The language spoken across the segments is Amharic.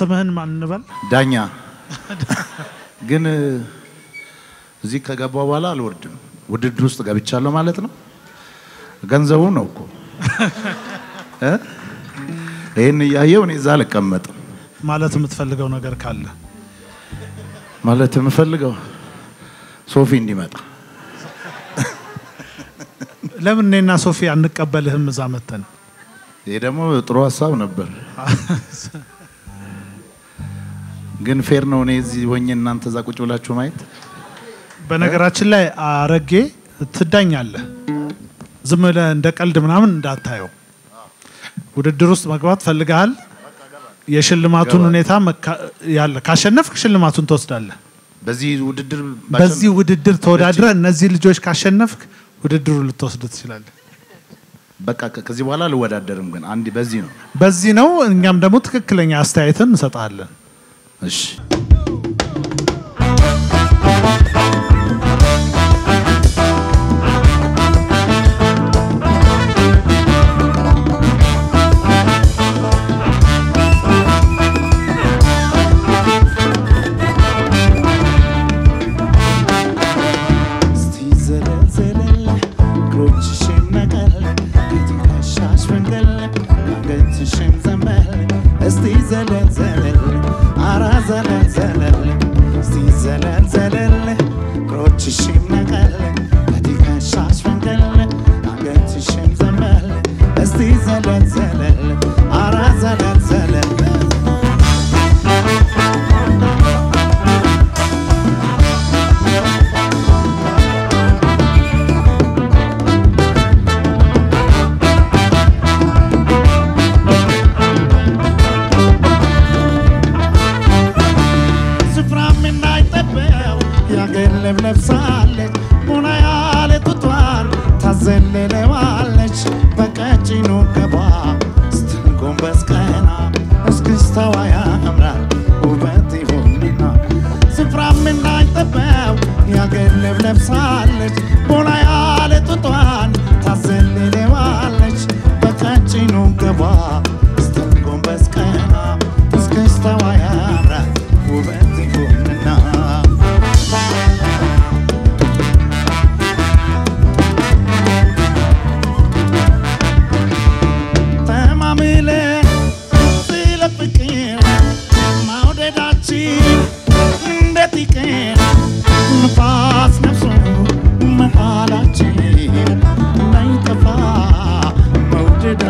ስምህን ማን እንበል? ዳኛ ግን እዚህ ከገባው በኋላ አልወርድም። ውድድር ውስጥ ገብቻለሁ ማለት ነው። ገንዘቡ ነው እኮ እ? ይህን እያየው እኔ እዛ አልቀመጥም። ማለት የምትፈልገው ነገር ካለ ማለት የምፈልገው ሶፊ እንዲመጣ ለምን እኔና ሶፊ አንቀበልህም እዛ መተን? ይሄ ደግሞ ጥሩ ሀሳብ ነበር፣ ግን ፌር ነው። እኔ እዚህ ሆኜ እናንተ እዛ ቁጭ ብላችሁ ማየት በነገራችን ላይ አረጌ ትዳኛለህ። ዝም ብለህ እንደ ቀልድ ምናምን እንዳታየው። ውድድር ውስጥ መግባት ፈልገሃል። የሽልማቱን ሁኔታ መካ- ያለ ካሸነፍክ ሽልማቱን ትወስዳለህ። በዚህ ውድድር በዚህ ውድድር ተወዳድረ እነዚህ ልጆች ካሸነፍክ ውድድሩ ልትወስድ ትችላለህ። በቃ ከ- ከዚህ በኋላ አልወዳደርም። ግን አንድ በዚህ ነው። በዚህ ነው። እኛም ደግሞ ትክክለኛ አስተያየትን እንሰጣለን። እሺ እስቲ ዘለል ዘለል እግሮችሽን ነቀል ከትከሻሽ ፈንቀል አንገትሽን ዘንበል እስቲ ዘለል ዘለል አራ ዘለል ዘለል እስቲ ዘለል ዘለል እግሮችሽን ነቀል ከትከሻሽ ፈንቀል አንገትሽን ዘንበል እስቲ ዘለል ዘለል አራ ዘለል ዘለል ስፍራም የማይጠበው የአገር ልብ ለብሳለች ቡና ያለ ጡቷን ታዘልለዋለች በቀጭኑ ገባ ስትል ጎንበስ ቀና እስክስታዋ ያምራል ውበት ይሁንና ስፍራም የማይጠበው የአገር ልብ ለብሳለች ቡና ያለ ጡቷን ታዘልለዋለች በቀጭኑ ገባ ስትል ጎንበስ ቀና እስክስታዋ ያምራል ውበት ይሁንና ተማምለ ስለ ፍቅር መውደዳችን እንዴት ይቅር ንፋስ ነፍሶ መሃላችን እንዳይጠፋ መውደዳ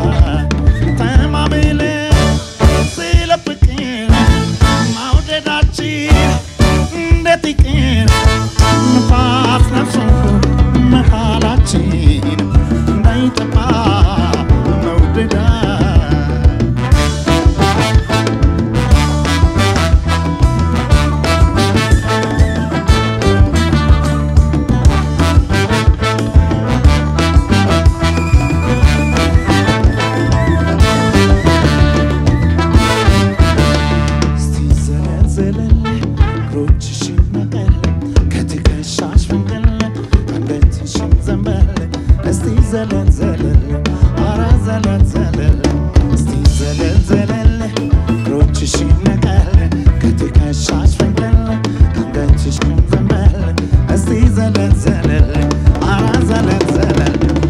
ተማምለ ስለ ፍቅር መውደዳችን እንዴት ይቅር ንፋስ ነፍሶ መሃላችን እንዳይጠፋ መውደዳ እስቲ ዘለል ዘለል እግሮችሽን ነቀል ከትከሻሽ ፈንቀል አንገትሽን ዘንበል እስቲ ዘለል ዘለል አረ ዘለል ዘለል እስቲ ዘለል ዘለል እግሮችሽን ነቀል ከትከሻሽ ፈንቀል አንገትሽን ዘንበል እስቲ ዘለል ዘለል አረ ዘለል ዘለል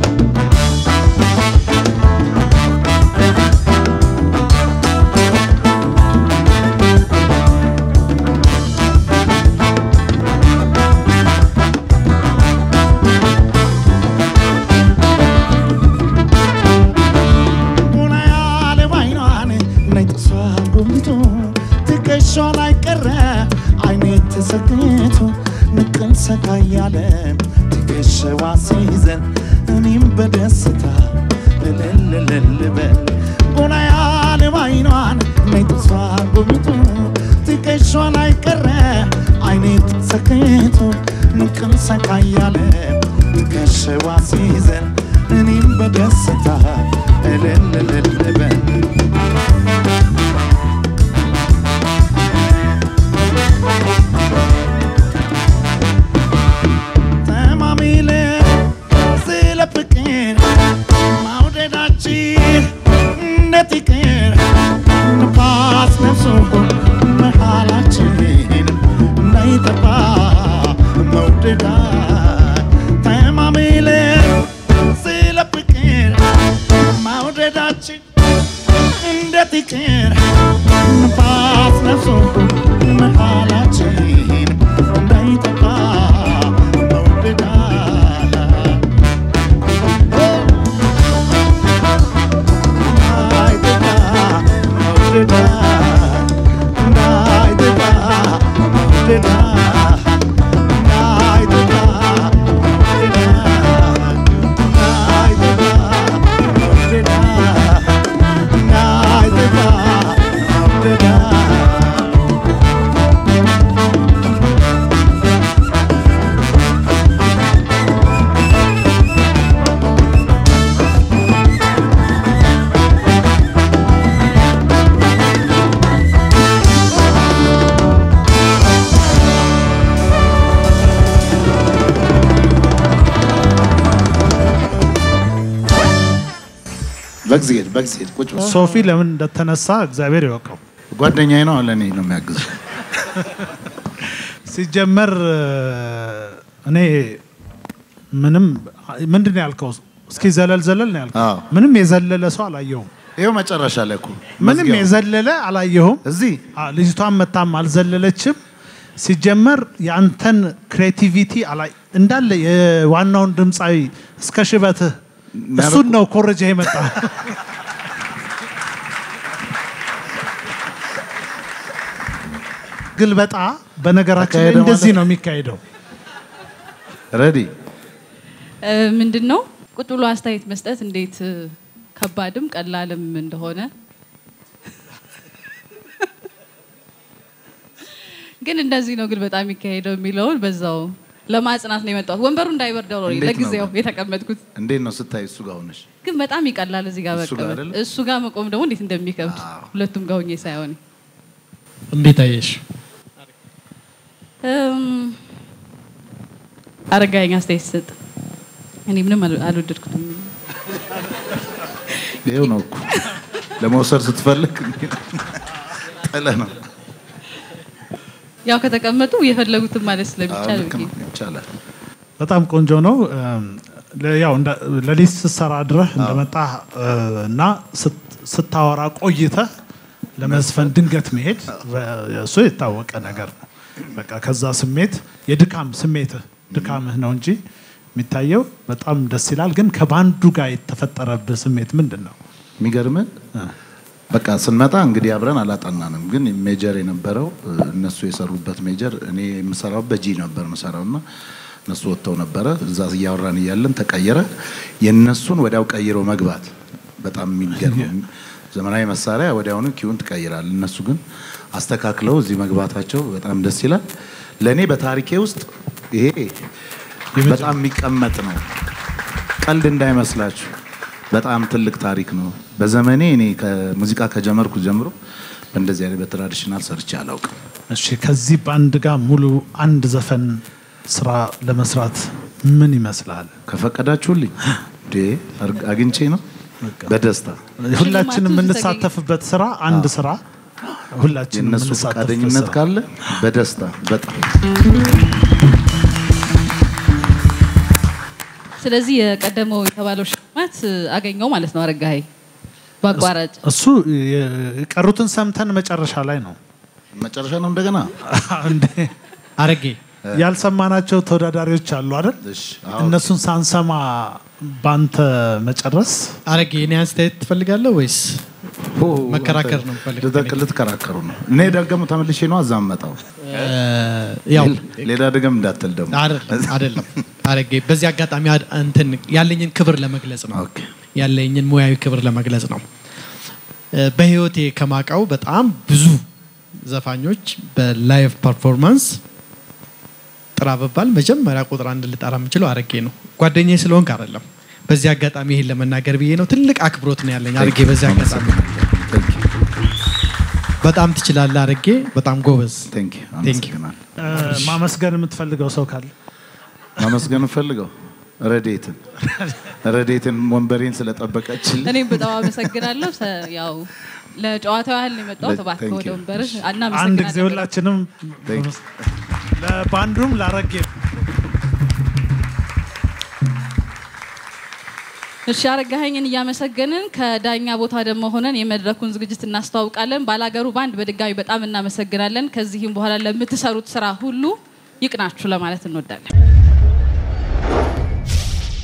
ቡና ያለ ባይኗን ነይ ጥሷ ጎምቶ ትከሿ ላይ ቀረ አይኔ ተሰክቶ ንቅል ሰካ እያለ ትከሸዋ ሲይዘን እኔም በደስታ እልልልል በል ቡና ያለ ባይኗን ነይ ጥሷ ጎምቶ ትከሿ ላይ ቀረ አይኔ ተሰክቶ ንቅል ሰካ እያለ ትከሸዋ ሲይዘን እኔም በደስታ እልልልል በል ተማሚለ ስለ ፍቅር መውደዳችን እንዴት ይቅር ንፋስ ነፍሶ መሃላችን እንዴት ይቅር ንፋስ ነፍሶ መሃላችን እንዳይጠፋ መውደዳ በግዚሄድ በግዚሄድ ቁጭ በል። ሶፊ ለምን እንደተነሳ እግዚአብሔር ይወቀው። ጓደኛዬ ነው ለእኔ ነው የሚያግዘው። ሲጀመር እኔ ምንም ምንድን ነው ያልከው? እስኪ ዘለል ዘለል ነው ያልከው። አዎ። ምንም የዘለለ ሰው አላየሁም። ይኸው መጨረሻ ላይ እኮ ምንም መዝጊያው። የዘለለ አላየሁም። እዚህ አ- ልጅቷን መታም አልዘለለችም። ሲጀመር የአንተን ክሬቲቪቲ አላይ እንዳለ የዋናውን ድምፃዊ እስከ ሽበትህ እሱን ነው ኮረጃ የመጣ ግልበጣ በነገራችን ላይ ተካሄደ እንደዚህ ማለት ነው የሚካሄደው። ረዲ ምንድን ነው ቁጭ ብሎ አስተያየት መስጠት እንዴት እ፣ ከባድም ቀላልም እንደሆነ ግን እንደዚህ ነው ግን በጣም የሚካሄደው የሚለውን በዛው ለማጽናት ነው የመጣሁት። ወንበሩ እንዳይበርደው ነው እንዴት ነው ለጊዜው ግን? የተቀመጥኩት። እንዴት ነው ስታይ እሱ ጋር ሆነሽ ግን በጣም ይቀላል እዚህ ጋር እሱ ጋር መቀመጥ። አይደለ? እሱ ጋር መቆም ደግሞ እንዴት እንደሚከብድ ሁለቱም ጋር ሆኜ ሳይሆን እንዴት አየሽ? እም፣ አረጋኸኝ አስተያየት ሰጥ። እኔ ምንም አል- አልወደድኩትም። ይኸው ነው እኮ ለመውሰድ ስትፈልግ ጥለ ነው። ያው ከተቀመጡ የፈለጉትን ማለት ስለሚቻል ልክ ነው ብዬ ይቻላል። በጣም ቆንጆ ነው። እም፣ ለ- ያው እንደ- ሌሊት ስትሰራ ድረህ እንደመጣ እና ስት- ስታወራ ቆይተህ ለመዝፈን ድንገት መሄድ በ- እሱ የታወቀ ነገር ነው። በቃ ከዛ ስሜት የድካም ስሜትህ ድካምህ ነው እንጂ የሚታየው በጣም ደስ ይላል። ግን ከባንዱ ጋር የተፈጠረብህ ስሜት ምንድን ነው? የሚገርም በቃ ስንመጣ እንግዲህ አብረን አላጠናንም፣ ግን ሜጀር የነበረው እ፣ እነሱ የሰሩበት ሜጀር እኔ የምሰራው በጂ ነበር የምሰራው እና እነሱ ወጥተው ነበረ። እዛ እያወራን እያለን ተቀየረ። የእነሱን ወዲያው ቀይሮ መግባት በጣም የሚገርም ዘመናዊ መሳሪያ ወዲያውኑ ኪውን ትቀይራል። እነሱ ግን አስተካክለው እዚህ መግባታቸው በጣም ደስ ይላል። ለእኔ በታሪኬ ውስጥ ይሄ በጣም የሚቀመጥ ነው። ቀልድ እንዳይመስላችሁ በጣም ትልቅ ታሪክ ነው። በዘመኔ እኔ ከሙዚቃ ከጀመርኩ ጀምሮ በእንደዚህ አይነት በትራዲሽናል ሰርቼ አላውቅም። እሺ ከዚህ ባንድ ጋር ሙሉ አንድ ዘፈን ስራ ለመስራት ምን ይመስላል? ከፈቀዳችሁልኝ እንዴ አርግ- አግኝቼ ነው በደስታ ሁላችንም ሽልማቱ የምንሳተፍበት ስራ አንድ ስራ ሁላችንም የእነሱ የምንሳተፍበት ፈቃደኝነት ስራ። ካለ በደስታ በጣም ስለዚህ የቀደመው የተባለው ሽልማት እ፣ አገኘው ማለት ነው አረጋኸኝ በአቋራጭ እሱ የ- የቀሩትን ሰምተን መጨረሻ ላይ ነው መጨረሻ ነው እንደገና እንዴ አረጌ ያልሰማናቸው ተወዳዳሪዎች አሉ አይደል? እሺ፣ አዎ። እነሱን ሳንሰማ ባንተ መጨረስ አረጌ እኔ አስተያየት ትፈልጋለህ ወይስ ሆ፣ መከራከር ነው የምፈልገው? ልትከ- ልትከራከሩ ነው። እኔ ደግሞ ተመልሼ ነው አዛመጣው እ፣ ያው ሌላ ድገም እንዳትል ደግሞ አይደለም አይደለም አረጌ በዚህ አጋጣሚ አድ- እንትን ያለኝን ክብር ለመግለጽ ነው ኦኬ። ያለኝን ሙያዊ ክብር ለመግለጽ ነው እ፣ በህይወቴ ከማውቀው በጣም ብዙ ዘፋኞች በላይቭ ፐርፎርማንስ ጥራ በባል መጀመሪያ ቁጥር አንድ ልጠራ የምችለው አረጌ ነው ጓደኛዬ ስለሆንክ አይደለም በዚህ አጋጣሚ ይሄን ለመናገር ብዬ ነው ትልቅ አክብሮት ነው ያለኝ አረጌ በዚህ አጋጣሚ በጣም ትችላለህ አረጌ በጣም ጎበዝ ቴንክ ዩ Thank you. አመሰግናለሁ። እ፣ ማመስገን የምትፈልገው ሰው ካለ ማመስገን ፈልገው ረዴትን ረዴትን ወንበሬን ስለጠበቀችልኝ እኔም በጣም አመሰግናለሁ። ሰ- ያው ለጨዋታው ያህል ነው የመጣሁት። እባክህ Thank ወደ you. ወንበርህ አንድ ጊዜ እናመሰግናለን። ሁላችንም Thank you. ለባንዱም ላረጌ እሺ አረጋኸኝን እያመሰገንን ከዳኛ ቦታ ደግሞ ሆነን የመድረኩን ዝግጅት እናስተዋውቃለን። ባላገሩ ባንድ በድጋሚ በጣም እናመሰግናለን። ከዚህም በኋላ ለምትሰሩት ስራ ሁሉ ይቅናችሁ ለማለት እንወዳለን።